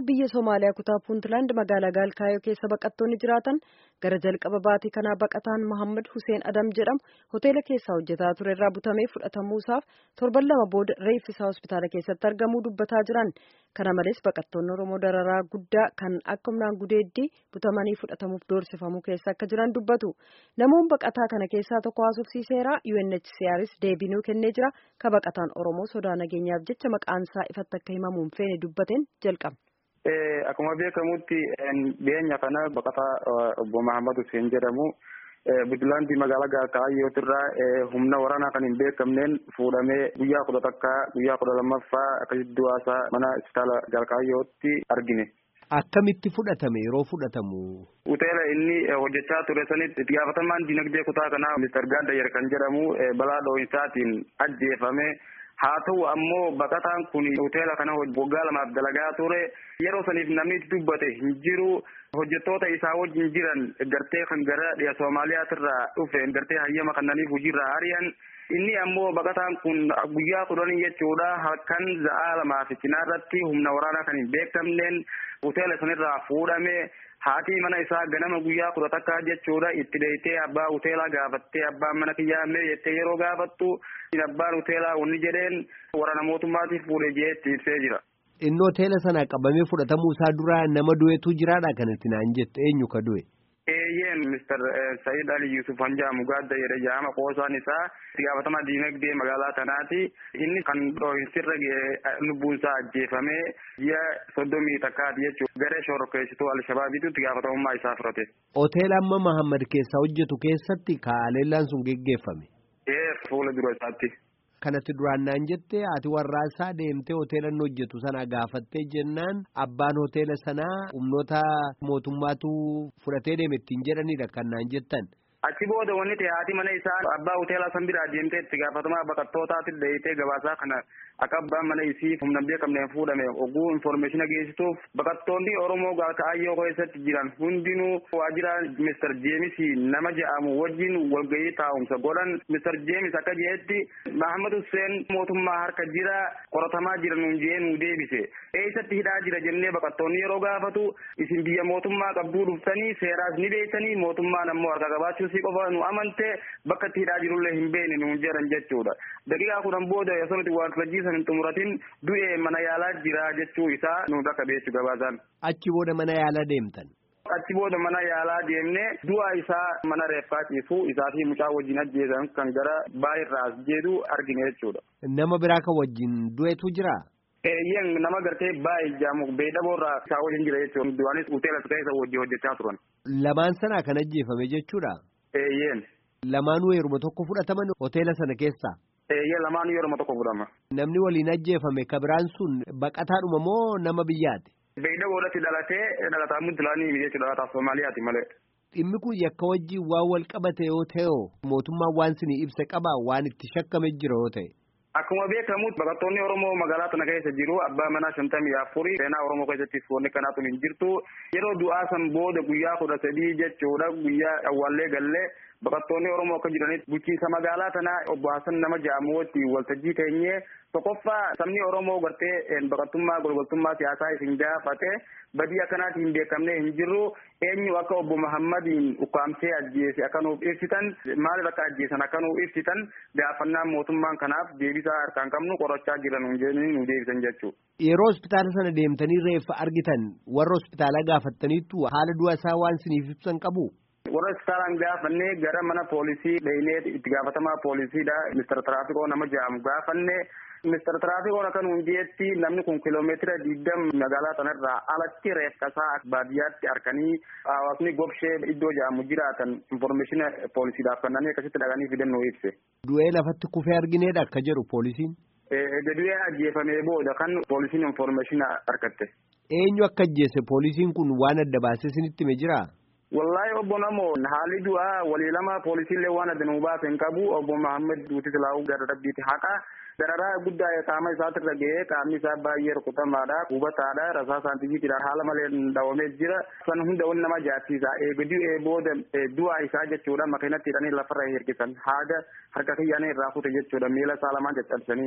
biyya Somaaliyaa kutaa Puuntland magaalaa Gaalkaayoo keessa baqattoonni jiraatan gara jalqaba baatii kanaa baqataan Mohammad Hussein Adam jedhamu hoteela keessaa hojjetaa ture irraa butamee fudhatamuusaaf torban lama booda reeffisaa hospitaala keessatti argamuu dubbataa jiran. Kana malees baqattoonni Oromoo dararaa guddaa kan akka humnaan gudeeddii butamanii fudhatamuuf doorsifamuu keessa akka jiran dubbatu. Namoonni baqataa kana keessaa tokko haasofsiiseera UNHCRs deebii nuu kennee jira. Ka baqataan Oromoo sodaa nageenyaaf jecha maqaan isaa ifatti akka himamuun feene dubbateen jalqaba. Akkuma beekamutti dhiyeenya kana baqataa obbo Mahammad Hussein jedhamu Buntlaandii magaalaa Gaakaayootirraa humna waraanaa kan hin beekamneen fuudhamee guyyaa kudha takka guyyaa kudha lammaffaa akkasitti du'aasaa mana hospitaala Gaakaayootti argine. Akkamitti fudhatame yeroo fudhatamu? Hoteela inni hojjechaa ture sanitti itti gaafatamaan dinagdee kutaa kanaa Mr. Gaaddayer kan jedhamu balaa dho'insaatiin ajjeefame. Haa ta'u ammoo baqataan kun hoteela kana waggaa lamaaf dalagaa ture yeroo saniif namni itti dubbate hin jiru hojjettoota isaa wajjin jiran gartee kan gara dhiya Soomaaliyaatirraa dhufe gartee hayyama kannaniif hojiirraa ari'an inni ammoo baqataan kun guyyaa kudhanii jechuudha halkan za'aa lamaa fi cinaarratti humna waraanaa kan hin beekamneen hoteela sanirraa fuudhame haati mana isaa ganama guyyaa kudha takka jechuudha itti deeytee abbaa hoteelaa gaafattee abbaan mana kiyyaamee jettee yeroo gaafattu abbaan hoteelaa wanni jedheen waraana mootummaatiif fuudhee jee itti ibsee jira. Inni hoteela sana qabamee fudhatamuu isaa dura nama du'etu jiraadha kanatti naan jettu eenyu ka du'e? Eeyyeen Mr. Sayyid Ali Yusuf Hanjaamu gaadda jedhe jaama qoosaan isaa itti gaafatama diinagdee magaalaa kanaati. Inni kan dho'insirra lubbuun isaa ajjeefamee ji'a soddomii takkaati jechuudha. Garee shororkeessituu Alshabaabiitu itti gaafatamummaa isaa fudhate. Hoteela amma Mahammad keessaa hojjetu keessatti kaaleellaan sun geggeeffame. Ee fuula dura isaatti. Kanatti duraan naan jette ati warraasaa deemtee hoteela inni hojjetu sana gaafattee jennaan abbaan hoteela sanaa humnoota mootummaatu fudhatee deeme ittiin jedhanidha kan naan jettan. Achi booda wanni ta'e haati mana isaa abbaa hoteelaa san biraa deemtee itti gaafatamaa baqattootaatti deeyitee gabaasaa kana akka abbaan mana isii humna beekamneen fuudhame oguu infoormeeshina geessituuf baqattoonni Oromoo Gaakaayyoo keessatti jiran hundinuu waajjira Mr. Jeemis nama jedhamu wajjin walgahii taa'umsa godhan Mr. Jeemis akka jedhetti Mahammad Hussein mootummaa harka jira qoratamaa jira nuun jee nuu deebise eessatti hidhaa jira jennee baqattoonni yeroo gaafatu isin biyya mootummaa qabduu dhuftanii seeraas ni beektanii mootummaan ammoo harka qabaachuu si qofa nu amante bakka itti hidhaa jirullee hin beekne nuun jedhan jechuudha daqiiqaa kudhan booda osoo nuti waan san hin xumuratin du'ee mana yaalaa jira jechuu isaa nu bakka beechu gabaasaan. Achi booda mana yaalaa deemtan. Achi booda mana yaalaa deemne du'a isaa mana reeffaa ciisu isaa fi mucaa wajjin ajjeesan kan gara baay'irraa as jedhu argine jechuudha. Nama biraa kan wajjin du'etu jira. Eeyyeen nama gartee baay'ee jaamu beedaboorraa isaa wajjin jira jechuudha. Du'aanis hoteela keessa wajjin hojjechaa turan. Lamaan sanaa kan ajjeefame jechuudha. Eeyyeen. Lamaanuu yeruma tokko fudhataman hoteela sana keessaa. Eeyyee lamaan yeruma tokko fudhama. Namni waliin ajjeefame ka biraan sun baqataadhuma moo nama biyyaati? Beeyda boodatti dhalatee dhalataa Puntlaandii jechuudha dhalataa Soomaaliyaati malee. Dhimmi kun yakka wajjin waan wal qabate yoo ta'e mootummaan waan sinii ibsa qaba waan itti shakkame jira yoo ta'e. Akkuma beekamu baqattoonni Oromoo magaalaa tana keessa jiru abbaa manaa shantamii afurii seenaa Oromoo keessatti wanni kanaatu hin jirtu yeroo du'aa san booda guyyaa kudha sadii jechuudha guyyaa awwaallee gallee baqattoonni Oromoo akka jiranitti bulchiinsa magaalaa tanaa obbo Hassan nama jedhamu wajjin waltajjii teenyee tokkoffaa sabni Oromoo gartee baqattummaa golgoltummaa siyaasaa isin gaafate badii akkanaatiin hin beekamne hin jirru eenyu akka obbo Muhammadiin ukkaamsee ajjeese akka nuuf ibsitan maaliif akka ajjeesan akka nuuf ibsitan gaafannaan mootummaan kanaaf deebisaa harkaan qabnu qorachaa jiran jedhanii nu deebisan jechuudha. Yeroo hospitaala sana deemtanii reeffa argitan warra hospitaalaa gaafattaniittu haala du'a isaa waan siniif ibsan qabu. warra hospitaalaan gaafannee gara mana poolisii dheenee itti gaafatamaa poolisiidha mister tiraafikoo nama jedhamu gaafanne mister tiraafikoo akka nuun jeetti namni kun kiloomeetira digdam magaalaa sanarraa alatti reeffasaa baadiyyaatti harkanii hawaasni gobshee iddoo jedhamu jiraatan infoormeeshina poolisiidhaaf kennanii akkasitti dhaqanii fidannoo ibse. Du'ee lafatti kufee argineedha akka jedhu poolisiin. Du'ee ajjeefamee booda kan poolisiin infoormeeshina argatte. Eenyu akka ajjeese poolisiin kun waan adda baasee isinitti hime jiraa? Wallahi obbo Namo haalli du'aa walii lama poolisiillee waan adda nu baase hin qabu obbo Mahammed Duuti Silaahuu gara rabbiiti haqa dararaa guddaa qaama isaatirra ga'ee qaamni isaa baay'ee rukutamaadha hubataadha rasaa saantifiitidha haala malee dhawamee jira san hunda wanni nama jaarsiisa eegduu booda du'aa isaa jechuudha makiinatti hidhanii lafarra hirkisan haada harka kiyyaanii irraa kute jechuudha miila isaa lamaan caccabsanii.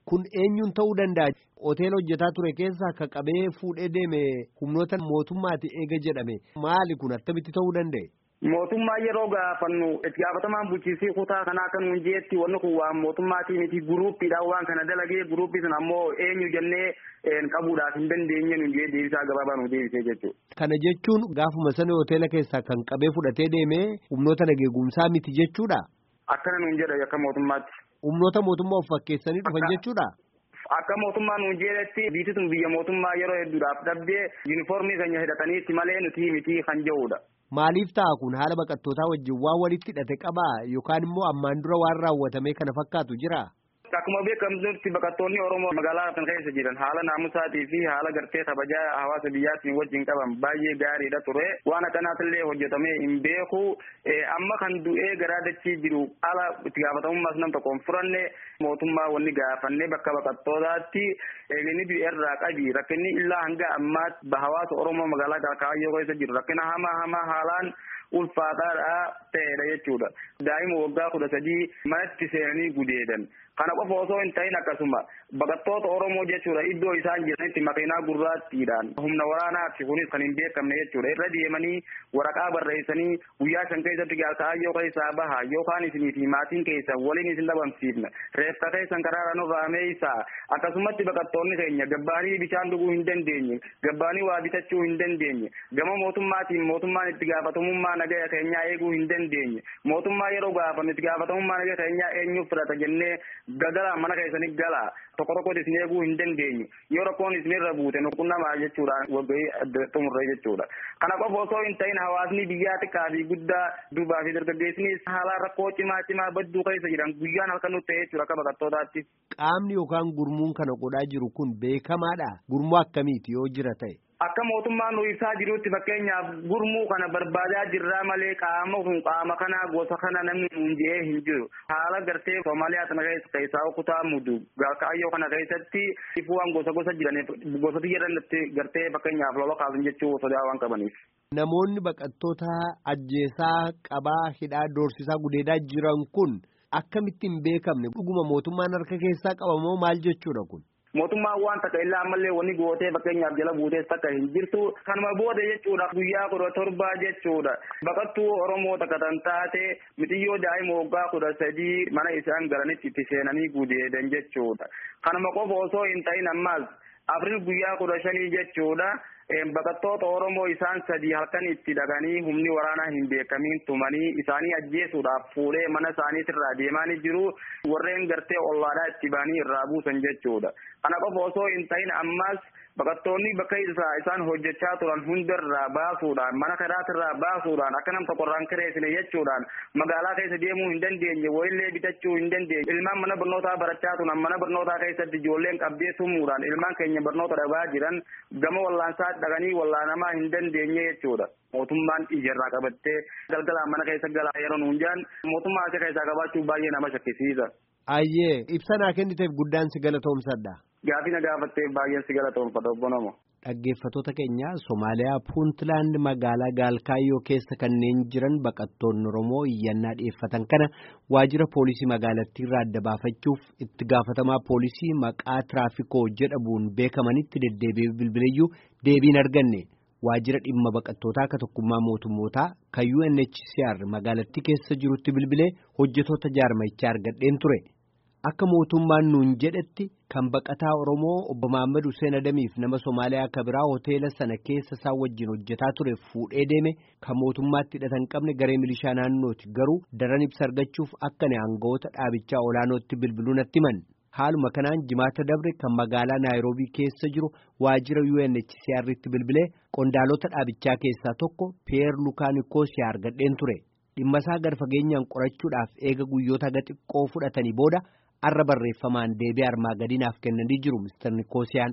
Kun eenyuun ta'uu danda'a? Hoteela hojjetaa ture keessaa akka qabee fuudhee deeme humnoota mootummaati eega jedhame. Maali kun attamitti ta'uu danda'e? Mootummaa yeroo gaafannu itti gaafatamaan bulchiisii kutaa kanaa kan nuun jeetti wanni kun waan mootummaatii miti guruuppiidhaan waan kana dalagee guruuppii sun ammoo eenyu jennee qabuudhaaf hin dandeenye nuun jee deebisaa gabaabaa nu deebisee jechuudha. Kana jechuun gaafuma sana hoteela keessaa kan qabee fudhatee deemee humnoota nageegumsaa miti jechuudha. Akkana nuun jedha akka mootummaatti. Humnoota mootummaa of fakkeessanii dhufan jechuudha. Akka mootummaa nuun jedhetti biitti sun biyya mootummaa yeroo hedduudhaaf dhabdee yuunifoormii keenya hidhataniitti malee nuti miti kan jedhudha. Maaliif ta'a kun haala baqattootaa wajjin waan walitti hidhate qabaa yookaan immoo ammaan dura waan raawwatame kana fakkaatu jira? Akkuma beekamtutti baqattoonni Oromoo magaalaa kana keessa jiran haala naamusaatii fi haala gartee kabajaa hawaasa biyyaatiin wajjin qaban baay'ee gaariidha ture. Waan akkanaatillee hojjetamee hin beeku. Amma kan du'ee garaa dachii jiru ala itti gaafatamummaas nam tokkoon furanne mootummaa wanni gaafanne bakka baqattootaatti inni du'e irraa qabi. Rakkinni illaa hanga ammaatti hawaasa Oromoo magaalaa Kaayyoo keessa jiru rakkina hamaa hamaa haalaan ulfaataadha ta'edha jechuudha. Daa'ima waggaa kudha sadii manatti seenanii gudeedan. Kana qofa osoo hin ta'in akkasuma baqattoota Oromoo jechuudha iddoo isaan jiranitti makiinaa gurraattiidhaan humna waraanaatti kunis kan hin beekamne jechuudha. Irra deemanii waraqaa barreessanii guyyaa shan keessatti Kaayyoo keessaa baha yookaan isinii fi maatiin keessan waliin isin dhabamsiifna. Reeffa keessan karaara nurraa meeysaa akkasumatti baqattoonni keenya gabbaanii bishaan dhuguu hin dandeenye gabbaanii waa bitachuu hin dandeenye gama mootummaatiin mootummaan itti gaafatamummaa nagaya keenyaa eeguu hin dandeenye mootummaa yeroo gaafannu itti gaafatamummaa nagaya keenyaa eenyuuf fudhata jennee gagala mana keessanii gala tokko tokkotti isin eeguu hin dandeenye yoo rakkoon isinirra buute nuqunnamaa jechuudha waggaa xumurree jechuudha. Kana qofa osoo hin ta'in hawaasni biyyaa xiqqaa fi guddaa duubaa fi dargaggeessinis haala rakkoo cimaa cimaa badduu keessa jiran guyyaan halkan nutti ta'e jechuudha akka baqattootaatti. Qaamni yookaan gurmuun kana godhaa jiru kun beekamaadha. Gurmuu akkamiiti yoo jira ta'e? Akka mootummaan nu ibsaa jirutti fakkeenyaaf gurmuu kana barbaadaa jirraa malee qaama kun qaama kana gosa kana namni nuun jedhee hin jiru. Haala gartee Somaaliyaa kana keessaa kutaa mudu kaayyoo kana keessatti ifuwaan gosa gosa jiraniif gosatti jedhanitti gartee fakkeenyaaf lola kaasan jechuu sodaa waan qabaniif. Namoonni baqattoota ajjeesaa qabaa hidhaa doorsisaa gudeedaa jiran kun akkamitti hin beekamne dhuguma mootummaan harka keessaa qabamoo maal jechuudha kun? mootummaan waan takka illaa ammallee wanni gootee fakkeenyaaf jala buutees takka hin jirtu kanuma booda jechuudha guyyaa kudha torbaa jechuudha baqattuu oromoo takka tan taate mitiyyoo daa'ima waggaa kudha sadii mana isaan galanitti itti seenanii gudeedan jechuudha kanuma qofa osoo hin ta'in ammaas afriil guyyaa kudha shanii jechuudha baqattoota oromoo isaan sadii halkan itti dhaqanii humni waraanaa hin beekamiin tumanii isaanii ajjeesuudhaaf fuudhee mana isaaniitirraa deemaanii jiru warreen gartee ollaadhaa itti ba'anii irraa buusan jechuudha kana qofa osoo hin ta'in ammas baqattoonni bakka isaa isaan hojjechaa turan hundarraa baasuudhaan mana karaatirraa baasuudhaan akka nam tokkorraan kireessine jechuudhaan magaalaa keessa deemuu hin dandeenye wayillee bitachuu hin dandeenye ilmaan mana barnootaa barachaa turan mana barnootaa keessatti ijoolleen qabdee tumuudhaan ilmaan keenya barnoota dhabaa jiran gama wallaansaa dhaqanii wallaanamaa hin dandeenye jechuudha. mootummaan ijarraa qabattee galgalaan mana keessa galaa yeroo nuun jaan mootummaa asii keessaa qabaachuu baay'ee nama shakkisiisa. Ayyee ibsa naa kenniteef guddaan si galatoomsadha. Gaafii na gaafatteef baay'een si galatoomfadha obbo Namo. Dhaggeeffattoota keenya Somaaliyaa Puuntlaand magaalaa Gaalkaayyoo keessa kanneen jiran baqattoonni Oromoo iyyannaa dhiyeeffatan kana waajjira poolisii magaalattii irraa adda baafachuuf itti gaafatamaa poolisii maqaa tiraafikoo jedhamuun beekamanitti deddeebi'ee bilbileyyuu deebiin arganne. waajjira dhimma baqattootaa akka tokkummaa mootummootaa kan UNHCR magaalattii keessa jirutti bilbilee hojjetoota jaarmichaa argadheen ture akka mootummaan nuun jedhetti kan baqataa Oromoo obbo Mahaammad Hussein Adamiif nama Somaaliyaa akka biraa hoteela sana keessa isaa wajjin hojjetaa ture fuudhee deeme kan mootummaatti hidhatan qabne garee milishaa naannooti garuu daran ibsa argachuuf akka aangawoota dhaabichaa olaanootti bilbiluu natti himan. Haaluma kanaan jimaata dabre kan magaalaa Naayiroobii keessa jiru waajjira UNHCR'tti bilbilee qondaalota dhaabichaa keessaa tokko Peer Lukaanikoosiyaa argadheen ture. Dhimma isaa gad fageenyaan qorachuudhaaf eega guyyoota haga xiqqoo fudhatanii booda arra barreeffamaan deebii armaa gadinaaf kennanii jiru Mr. Nikoosiyaan.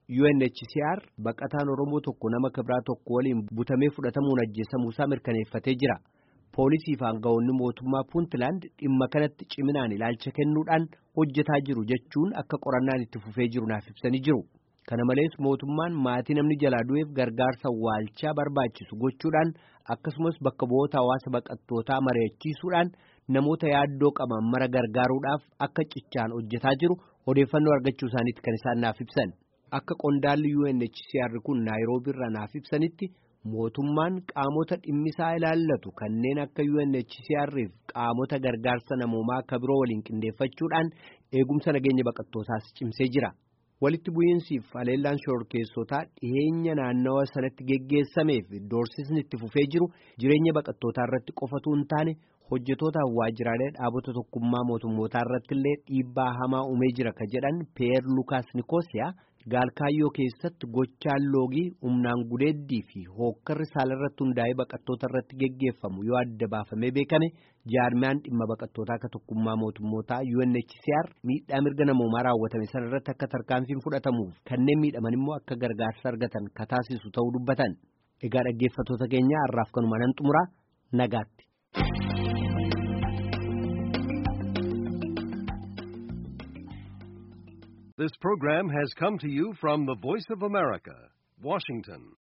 UNHCR baqataan Oromoo tokko nama kibiraa tokko waliin butamee fudhatamuun ajjeesamuusaa mirkaneeffatee jira. Poolisii fi aangawoonni mootummaa Puuntlaand dhimma kanatti ciminaan ilaalcha kennuudhaan hojjetaa jiru jechuun akka qorannaan itti fufee jiru naaf ibsanii jiru. Kana malees mootummaan maatii namni jalaa du'eef gargaarsa waalchaa barbaachisu gochuudhaan akkasumas bakka bu'oota hawaasa baqattootaa mari'achiisuudhaan namoota yaaddoo qaban mara gargaaruudhaaf akka cichaan hojjetaa jiru odeeffannoo argachuu isaaniitti kan isaan naaf ibsan akka qondaalli UNHCR kun naayiroobii irraa naaf ibsanitti mootummaan qaamota dhimmisaa ilaallatu kanneen akka UNHCR fi qaamota gargaarsa namoomaa akka biroo waliin qindeeffachuudhaan eegumsa nageenya baqattootaas cimsee jira. walitti bu'iinsiif haleellaan shororkeessotaa dhiyeenya naannawa sanatti geggeessameef doorsisni itti fufee jiru jireenya baqattootaa irratti qofatu hin taane hojjetootaaf waajjiraalee dhaabota tokkummaa mootummootaa irratti illee dhiibbaa hamaa uumee jira ka jedhan peer lukaas nikoosiyaa gaalkaayyoo keessatti gochaan loogii humnaan gudeeddii fi hookkarri saalarratti hundaa'ee baqattoota irratti geggeeffamu yoo adda baafamee beekame jaarmiyaan dhimma baqattootaa akka tokkummaa mootummootaa UNHCR miidhaa mirga namoomaa raawwatame sana irratti akka tarkaanfiin fudhatamuuf kanneen miidhaman immoo akka gargaarsa argatan ka taasisu ta'uu dubbatan egaa dhaggeeffattoota keenya har'aaf kanuma nan xumuraa nagaatti. This program has come to you from the Voice of America, Washington.